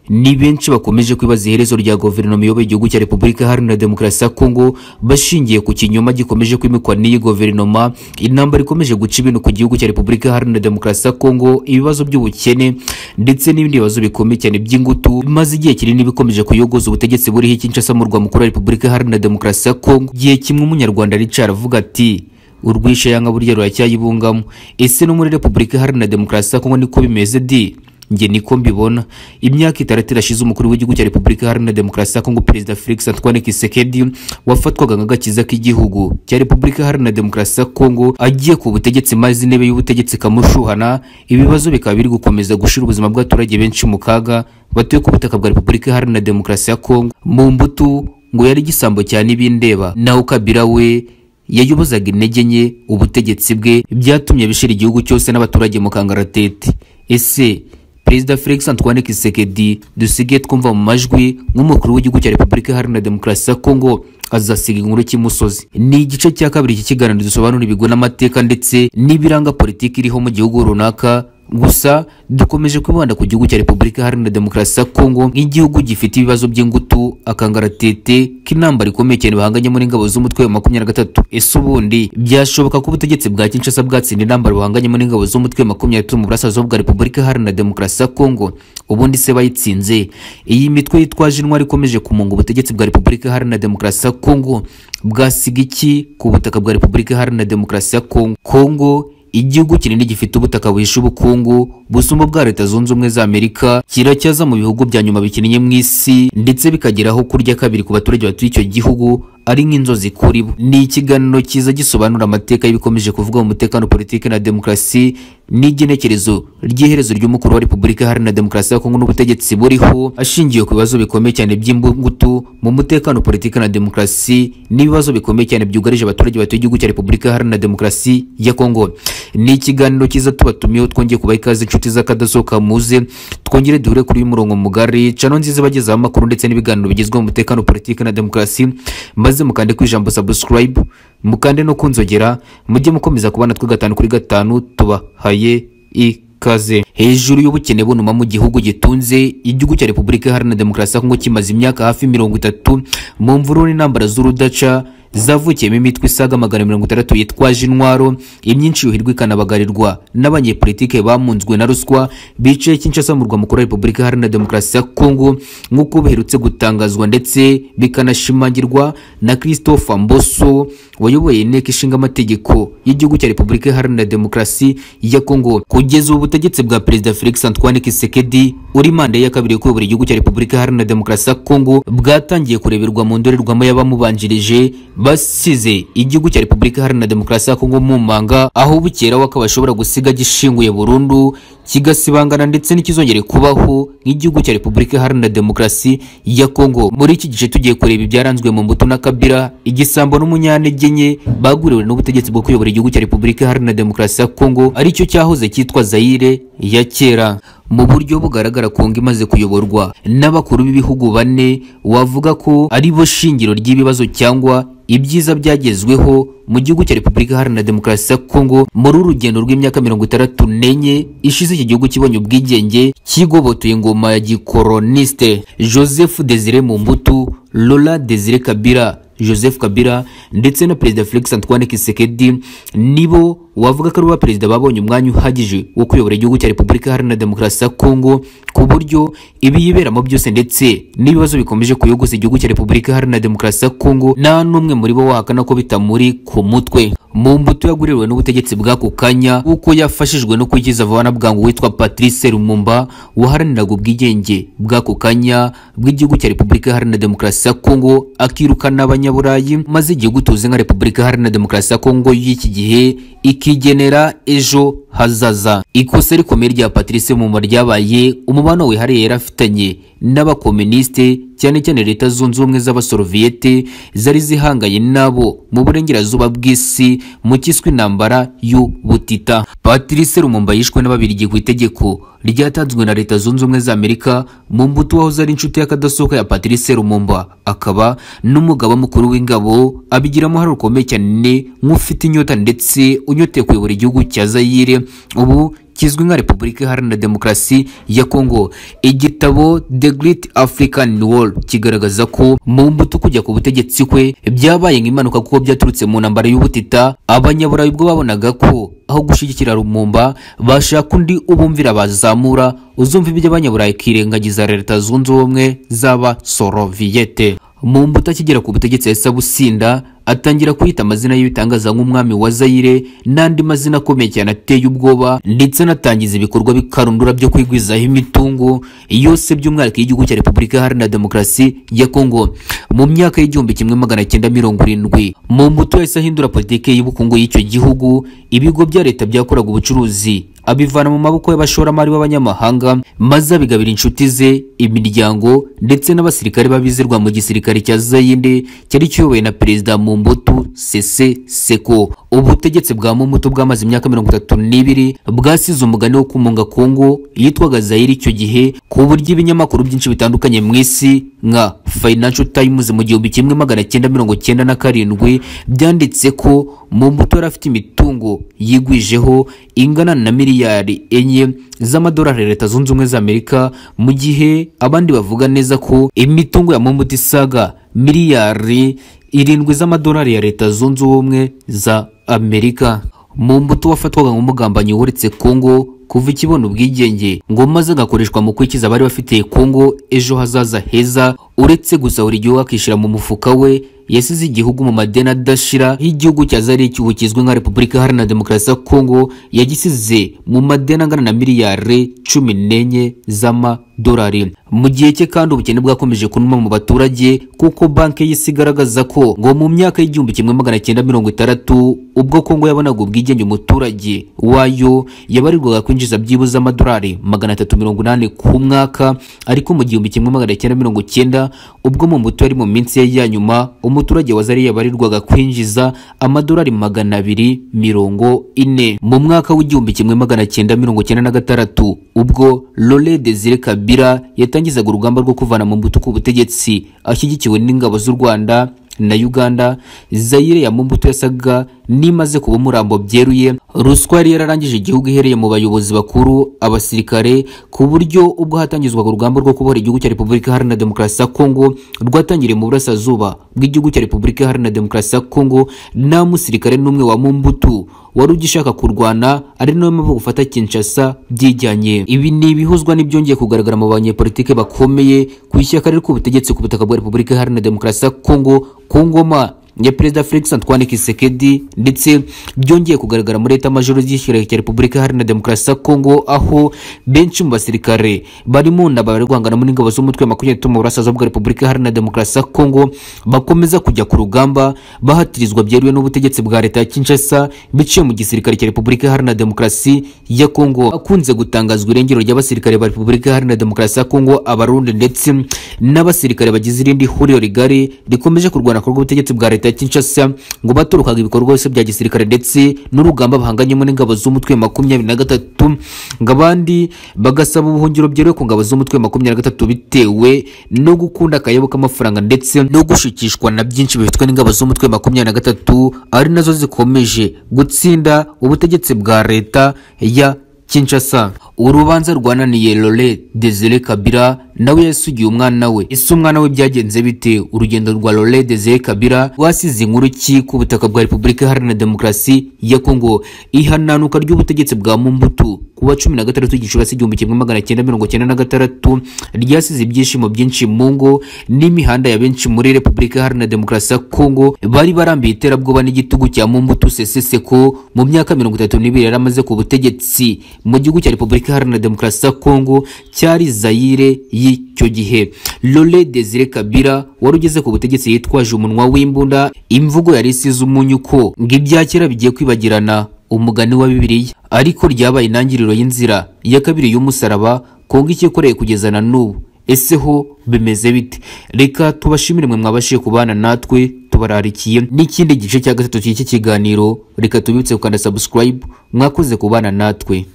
ni benshi bakomeje kwibaza iherezo rya guverinoma iyoboye igihugu cya repubulika iharanira demokarasi ya kongo bashingiye ku kinyoma gikomeje kwimikwa n'iyi guverinoma intambara ikomeje guca ibintu ku gihugu cya repubulika iharanira demokarasi ya kongo ibibazo by'ubukene ndetse n'ibindi bibazo bikomeye cyane by'ingutu maze igihe kinini bikomeje kuyogoza ubutegetsi buriho ikinshasa mu rwa mukuru wa repubulika iharanira demokarasi ya kongo igihe kimwe umunyarwanda Richard avuga ati urwishe yanga burya ruracyayibungamo ese no muri repubulika iharanira demokarasi ya kongo niko bimeze di njye niko mbibona imyaka itandatu irashize umukuru w'igihugu cya repubulika iharanira demokarasi ya kongo perezida felix antoine kisekedi wafatwaga nk'agakiza k'igihugu cya repubulika iharanira demokarasi ya kongo agiye ku butegetsi maze intebe y'ubutegetsi ikamushuhana ibibazo bikaba biri gukomeza gushyira ubuzima bw'abaturage benshi mu kaga batuye ku butaka bwa repubulika iharanira demokarasi ya kongo mu mbuto ngo yari igisambo cyane ibindeba naho kabira we yayobozaga intege nke ubutegetsi bwe byatumye bishira igihugu cyose n'abaturage mu kangaratete ese perezida felix antoine kisekedi dusigaye twumva mu majwi nk'umukuru w'igihugu cya repubulika iharanira demokarasi ya kongo azasiga inkuru cy'imusozi ni igice cya kabiri cy'ikiganiro dusobanura ibigo n'amateka ndetse n'ibiranga politiki iriho mu gihugu runaka gusa dukomeje kwibanda ku gihugu cya repubulika iharanira demokarasi ya kongo nk'igihugu gifite ibibazo by'ingutu akangaratete k'intambara ikomeye cyane bahanganye muri ingabo z'umutwe wa makumyabiri na gatatu ese ubundi byashoboka ko ubutegetsi bwa kinshasa bwatsinda intambara buhanganye muri ingabo z'umutwe wa makumyabiri na gatatu mu burasirazuba bwa repubulika iharanira demokarasi ya kongo ubundi se bayitsinze iyi mitwe yitwaje intwari ikomeje kumunga ubutegetsi bwa repubulika iharanira demokarasi ya kongo bwasiga iki ku butaka bwa repubulika iharanira demokarasi ya kongo kongo igihugu kinini gifite ubutaka buhishe ubukungu busumba bwa leta zunze ubumwe za amerika kiracyaza mu bihugu bya nyuma bikinnye mu isi ndetse bikageraho kurya kabiri ku baturage batuye icyo gihugu ari nk'inzozi kuri bo ni ikiganiro cyiza gisobanura amateka y'ibikomeje kuvuga mu mutekano politiki na demokarasi n'igenekerezo ry'iherezo ry'umukuru wa repubulika iharanira demokarasi ya kongo n'ubutegetsi buriho ashingiye ku bibazo bikomeye cyane by'imbugutu mu mutekano politiki na demokarasi n'ibibazo bikomeye cyane byugarije abaturage batuye igihugu cya repubulika iharanira demokarasi ya kongo ni ikiganiro cyiza tubatumiyeho twongeye kubaha ikaze inshuti z'akadasohoka muze twongere duhure kuri uyu murongo mugari cano nziza bagezaho amakuru ndetse n'ibiganiro bigezweho mu mutekano politiki na demokarasi maze mukande ku ijambo subscribe mukande no kunzogera mujye mukomeza kubana twe gatanu kuri gatanu tubahaye ikaze hejuru y'ubukene bunuma mu gihugu gitunze igihugu cya repubulika iharanira demokarasi ya kongo kimaze imyaka hafi mirongo itatu mu mvururu n'intambara z'urudaca zavukiyemo imitwe isaga magana mirongo itandatu yitwaje intwaro imyinshi yuhirwa ikanabagarirwa n'abanyepolitike bamunzwe na ruswa bicaye kinshasa mu rwa mukuru wa repubulika iharanira demokarasi ya kongo nk'uko biherutse gutangazwa ndetse bikanashimangirwa na christophe mboso wayoboye inteko ishinga amategeko y'igihugu cya repubulika iharanira demokarasi ya kongo kugeza ubu butegetsi bwa perezida felix antoine kisekedi uri manda ya kabiri yo kuyobora igihugu cya repubulika iharanira demokarasi ya kongo bwatangiye kureberwa mu ndorerwamo y'abamubanjirije basize igihugu cya repubulika iharanira demokarasi ya kongo mu manga aho bukera wakaba ashobora gusiga gishinguye burundu kigasibangana ndetse n'ikizongere kubaho nk'igihugu cya repubulika iharanira demokarasi ya kongo muri iki gice tugiye kureba ibyaranzwe mu mbuto na kabira igisambo n'umunyantege nke baguriwe n'ubutegetsi bwo kuyobora igihugu cya repubulika iharanira demokarasi ya kongo aricyo cyahoze cyitwa zayire ya kera mu buryo bugaragara kongo imaze kuyoborwa n'abakuru b'ibihugu bane wavuga ko ari bo shingiro ry'ibibazo cyangwa ibyiza byagezweho mu gihugu cya repubulika iharanira demokarasi ya kongo muri urugendo rw'imyaka mirongo itandatu n'enye ishize iki gihugu kibonye ubwigenge kigobotoye ingoma ya gikoronisite joseph desire mumbutu lola desire kabira joseph kabila ndetse na perezida felix antoine kisekedi nibo wavuga ko ari bo perezida babonye umwanya uhagije wo kuyobora igihugu cya repubulika iharanira demokarasi ya kongo ku buryo ibiyiberamo byose ndetse n'ibibazo bikomeje kuyogoza igihugu cya repubulika iharanira demokarasi ya kongo nta n'umwe muri bo wahakana ko bitamuri ku mutwe mu mbuto yaguriwe n'ubutegetsi bw'ako kanya kuko yafashijwe no kwigiza vuba bwangu witwa patrice lumumba waharaniraga ubwigenge bw'ako kanya bw'igihugu cya repubulika iharanira demokarasi ya kongo akirukana abanya abanyaburayi maze igihugu tuzi nka repubulika iharanira demokarasi ya kongo y'iki gihe ikigenera ejo hazaza ikosa rikomeye rya patrice muma ryabaye umubano wihariye yari afitanye n'abakominisite cyane cyane leta zunze ubumwe z'abasoroviyete zari zihanganye nabo mu burengerazuba bw'isi mu cyiswe intambara y'ubutita patrice rumumba yishwe n'ababirigi ku itegeko ryatanzwe na leta zunze ubumwe za amerika mu mbuto wahoze ari inshuti y'akadasohoka ya patrice rumumba akaba n'umugaba mukuru w'ingabo abigiramo uruhare rukomeye cyane nk'ufite inyota ndetse unyote kuyobora igihugu cya zayire ubu kizwi nka repubulika iharanira demokarasi ya kongo igitabo the great african war kigaragaza ko mu mbuto kujya ku butegetsi kwe byabaye nk'impanuka kuko byaturutse mu ntambara y'ubutita abanyaburayi ubwo babonaga ko aho gushyigikira rumumba bashaka undi ubumvira bazamura uzumva iby'abanyaburayi kirengagiza leta zunze ubumwe z'aba soroviyete mu mbuto akigera ku butegetsi yahise abusinda atangira kwita amazina y'ibitangaza nk'umwami wa zayire n'andi mazina akomeye cyane ateye ubwoba ndetse anatangiza ibikorwa bikarundura byo kwigwizaho imitungo yose by'umwihariko y'igihugu cya repubulika iharanira demokarasi ya kongo mu myaka y'igihumbi kimwe magana cyenda mirongo irindwi mu mbuto yahise ahindura politiki y'ubukungu y'icyo gihugu ibigo bya leta byakoraga ubucuruzi abivana mu maboko y'abashoramari b'abanyamahanga maze abigabira inshuti ze imiryango ndetse n'abasirikare babizirwa mu gisirikare cya zayinde cyari kiyobowe na perezida mumbutu sese seko ubutegetsi bwa mumbutu bwamaze imyaka mirongo itatu n'ibiri bwasize umugani wo kumunga kongo yitwaga zayire icyo gihe ku buryo ibinyamakuru byinshi bitandukanye mu isi nka financial times mu gihumbi kimwe magana cyenda mirongo cyenda na karindwi byanditse ko mumbutu yari afite imitungo yigwijeho ingana na miliyoni miliyari enye z'amadolari leta zunze ubumwe za amerika mu gihe abandi bavuga neza ko imitungo ya mumbuti isaga miliyari irindwi z'amadolari ya leta zunze ubumwe za amerika mumbuti wafatwaga nk'umugambanyi wuretse kongo kuva ikibona ubwigenge ngo maze agakoreshwa mu kwikiza abari bafitiye kongo ejo hazaza heza uretse gusa buri gihugu akishyira mu mufuka we yasize igihugu mu madeni adashira y'igihugu cya zari icyuho kizwi nka repubulika iharanira demokarasi ya kongo yagisize mu madeni angana na miliyari cumi n'enye z'amadolari mu gihe cye kandi ubukene bwakomeje kunuma mu baturage kuko banki y'isi igaragaza ko ngo mu myaka y'igihumbi kimwe magana cyenda mirongo itandatu ubwo kongo yabonaga ubwigenge umuturage wayo yabarirwaga kwinjiza byibuze amadolari magana atatu mirongo inani ku mwaka ariko mu gihumbi kimwe magana cyenda mirongo cyenda ubwo mu mbuto yari mu minsi ye ya nyuma umuturage wa zari yabarirwaga kwinjiza amadolari magana abiri mirongo ine mu mwaka w'igihumbi kimwe magana cyenda mirongo cyenda na gatandatu ubwo Lore Desire Kabila yatangizaga urugamba rwo kuvana mu mbuto ku butegetsi ashyigikiwe n'ingabo z'u Rwanda na Uganda Zaire ya Mumbutu yasaga n'imaze kuba umurambo byeruye ruswa yari yararangije igihugu ihereye mu bayobozi bakuru abasirikare ku buryo ubwo hatangizwaga urugamba rwo kubohora igihugu cya Repubulika Iharanira Demokarasi ya Kongo rwatangiriye mu burasirazuba bw'igihugu cya Repubulika Iharanira Demokarasi ya Kongo nta musirikare n'umwe wa Mumbutu wari ugishaka kurwana ari nawe mpamvu gufata Kinshasa byijyanye ibi ni ibihuzwa n'ibyongeye kugaragara mu banyepolitike bakomeye ku ishyaka riri ku butegetsi ku butaka bwa Repubulika Iharanira Demokarasi ya Kongo ku ngoma ya perezida Felix Antoine Kisekedi ndetse byongeye kugaragara muri leta majoro y'ishyirahamwe cya Repubulika Iharanira Demokarasi ya Kongo aho benshi mu basirikare barimo na bari guhangana muri ingabo z'umutwe makumyabiri mu burasirazuba bwa Repubulika Iharanira Demokarasi ya Kongo bakomeza kujya ku rugamba bahatirizwa byeruye n'ubutegetsi bwa leta ya Kinshasa biciye mu gisirikare cya Repubulika Iharanira Demokarasi ya Kongo akunze gutangazwa irengero ry'abasirikare ba Repubulika Iharanira Demokarasi ya Kongo abarundi ndetse n'abasirikare bagize irindi huriro rigari rikomeje kurwana ku rw'ubutegetsi bwa leta leta ya Kinshasa ngo baturukaga ibikorwa byose bya gisirikare ndetse n'urugamba bahanganyemo n'ingabo z'umutwe makumyabiri na gatatu ngo abandi bagasaba ubuhungiro byeruye ku ngabo z'umutwe makumyabiri na gatatu bitewe no gukunda akayabo k'amafaranga ndetse no gushikishwa na byinshi bifitwe n'ingabo z'umutwe makumyabiri na gatatu ari nazo zikomeje gutsinda ubutegetsi bwa leta ya Kinshasa urubanza rwananiye Lore Desire Kabila nawe yasugiye umwana we ese umwana we byagenze bite urugendo rwa Lore Desire Kabila rwasize inkuru ki ku butaka bwa Repubulika Iharanira Demokarasi ya Kongo ihananuka ry'ubutegetsi bwa Mumbutu kuwa cumi na gatandatu Gicurasi igihumbi kimwe magana cyenda mirongo cyenda na gatandatu ryasize ibyishimo byinshi mu ngo n'imihanda ya benshi muri Repubulika Iharanira Demokarasi ya Kongo bari barambiye iterabwoba n'igitugu cya Mumbutu Sese Seko mu myaka mirongo itatu n'ibiri yari amaze ku butegetsi mu gihugu cya Repubulika Repubulika Iharanira Demokarasi ya Kongo cyari Zaire y'icyo gihe. Lore Desire Kabila wari ugeze ku butegetsi yitwaje umunwa w'imbunda, imvugo yari isize umunyu ko ngo ibya kera bigiye kwibagirana umugani wa Bibiliya, ariko ryabaye intangiriro y'inzira ya kabiri y'umusaraba Kongo ikikoreye kugeza na n'ubu. Ese ho bimeze bite? Reka tubashimire mwe mwabashije kubana natwe tubararikiye n'ikindi gice cya gatatu cy'iki kiganiro reka tubibutse gukanda subscribe mwakoze kubana natwe